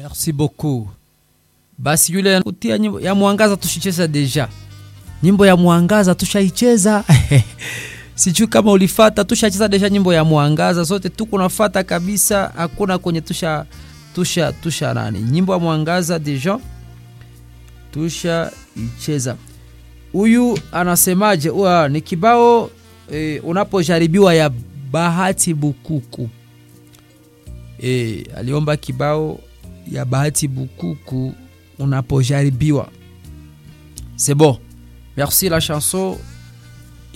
merci beaucoup basi yule kutia nyimbo ya mwangaza tushicheza deja nyimbo ya mwangaza tushaicheza sijui kama ulifata tushacheza deja nyimbo ya mwangaza zote tuko nafata kabisa hakuna kwenye tusha tusha tusha nani nyimbo ya mwangaza deja tusha icheza huyu anasemaje Ua, ni kibao e, unapojaribiwa ya bahati bukuku e, aliomba kibao ya bahati bukuku unapojaribiwa c'est bon merci la chanson